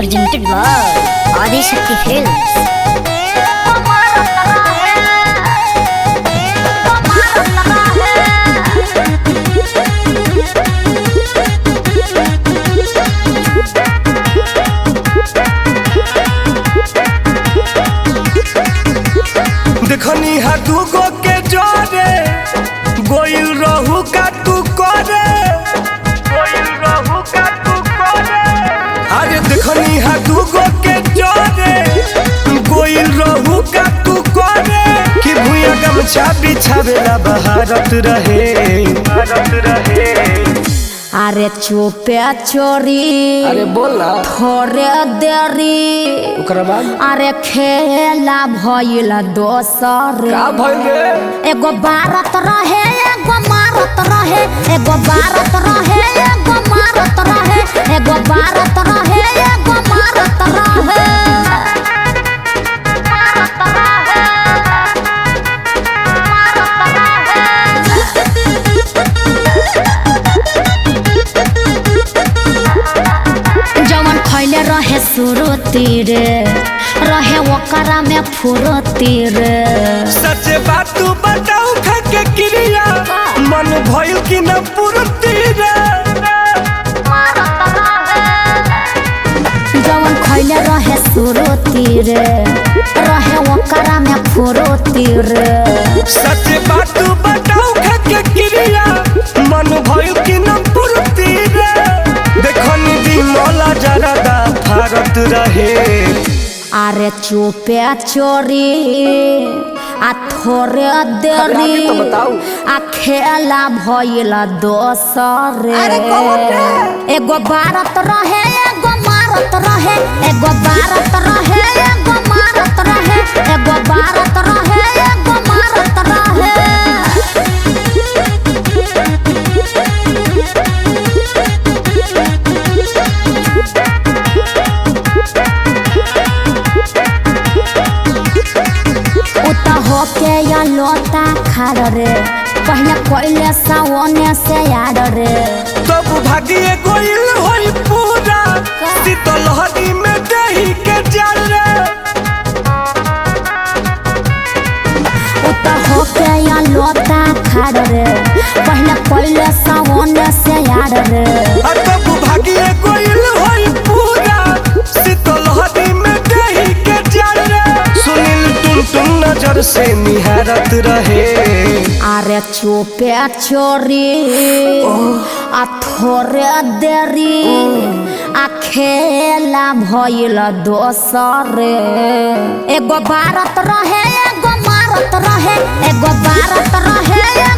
presented by Adi Shakti Films. देखनी हा दूगो के जोरे गोइल रहू का तू करे गोइल रहू का तू करे अरे देखनी हा दूगो के जोरे गोइल रहू का तू करे कि भुइया गमछा बिछावेला बहारत रहे भारत रहे अरे चुपे चोरी अरे बोल ना थोड़े देरी ओकरा बाद अरे खेला भइल दोसर का भइल रे एगो बारत रहे एगो मारत रहे एगो बारत रहे एगो मारत रहे एगो बारत रहे एगो मारत रहे जवन खैले रहे सुरती रे रहे ओकरा में फुरती रे सच बात तू बताऊ के क्रिया मन भइल कि न पूर्ति रे जवन खैले रहे सुरती रे रहे ओकरा में फुरती रे सच बात तू बताऊ के क्रिया मन भइल कि न पूर्ति रे देखनी दी मौला जरदा भारत रहे अरे चुपे चोरी आ थोड़े आगे देरी तो बताऊ। आ खेला भइल दोसर अरे कौन एगो बारत रहे एगो मारत रहे एगो बारत रहे एगो मारत रहे एगो बारत रहे एगो मारत रहे उता होके या लोता खाड़ रे पहले कोइले सावने से यार रे तब भागिए गोइल होई पूरा शीतल हरी में दही के जल रे उता होके या लोता खाड़ रे पहले कोइले सावने से यार रे तब भागिए गोइल होई पूरा शीतल हरी में दही के जल रे सुनील टुन टुन नजर से निहारत रहे अरे चुपे चोरी आ थोड़े देरी आ खेला भइल दोसर एगो बारत रहे एगो मारत रहे एगो बारत रहे